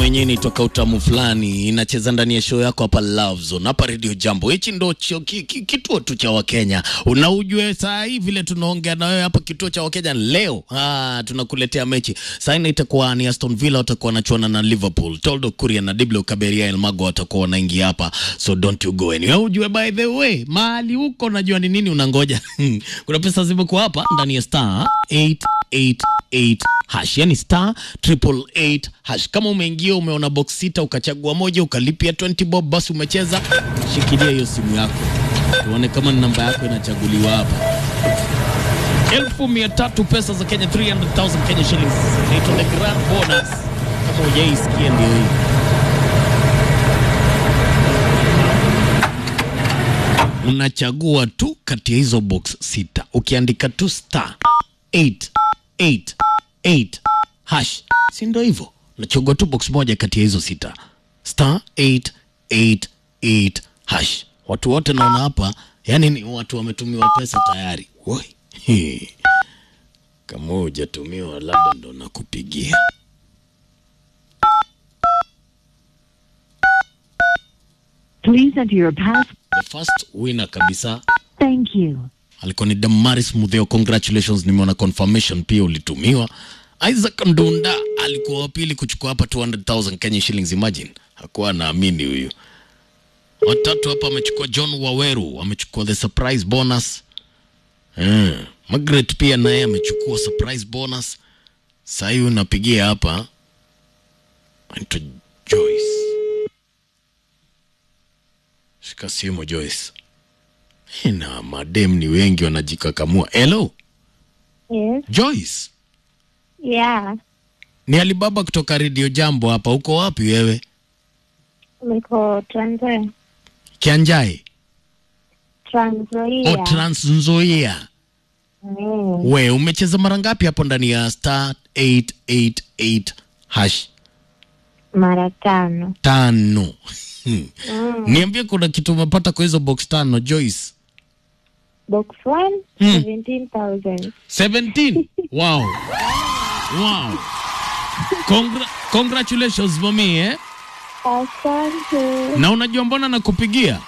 yenyewe inaitwa utamu fulani, inacheza ndani ya show yako hapa Love Zone, hapa Radio Jambo. Hichi ndo chio- ki- ki- kituo tu cha Wakenya, unaujue saa hii vile tunaongea na wewe hapa, kituo cha Wakenya leo. Ah, tunakuletea mechi saa hii, itakuwa ni Aston Villa watakuwa wanachuana na Liverpool, Toldo Kuria na Diblo Kaberia Elmago watakuwa wanaingia hapa, so don't you go anywhere. Ujue by the way, mahali huko najua ni nini unangoja. Kuna pesa zimekuwa hapa ndani ya star 888 hash, yani star triple eight hash. Kama umeingia umeona box sita ukachagua moja ukalipia 20 bob, basi umecheza. Shikilia hiyo simu yako tuone kama ni namba yako inachaguliwa hapa. elfu mia tatu pesa za Kenya, 300,000 Kenya shillings, inaitwa the grand bonus. Kama hujaisikia ndio hii. Unachagua tu kati ya hizo box sita, ukiandika tu star 888 hash, si ndio hivyo? Unachagua tu box moja kati ya hizo sita, star 888 hash. Watu wote naona hapa, yani ni watu wametumiwa pesa tayari. Woi, He. kama hujatumiwa labda ndo nakupigia. Please enter your pass. The first winner kabisa Thank you. alikuwa ni Damaris Mudheo, congratulations, nimeona confirmation pia ulitumiwa. Isaac Ndunda alikuwa wa pili kuchukua hapa 200,000 Kenya shillings, imagine, hakuwa anaamini huyu. Watatu hapa amechukua John Waweru, amechukua the surprise bonus. Eh, Margaret pia naye amechukua surprise bonus. Sasa hivi unapigia hapa anaitwa Joyce. Shika simu Joyce. Na madem ni wengi wanajikakamua. Hello, Yes. Joyce. Yeah. Ni Alibaba kutoka Radio Jambo hapa. Uko wapi wewe? Niko Trans Nzoia. Kianjai Trans Nzoia. o Trans Nzoia. Mm. We umecheza mara ngapi hapo ndani ya star 888 hash Mara tano. tano? Niambie, kuna kitu umepata kwa hizo box tano Joyce? Box 1 Hmm. 17,000. 17. Wow. Wow. Congra congratulations mami eh? Asante. Na unajua mbona nakupigia?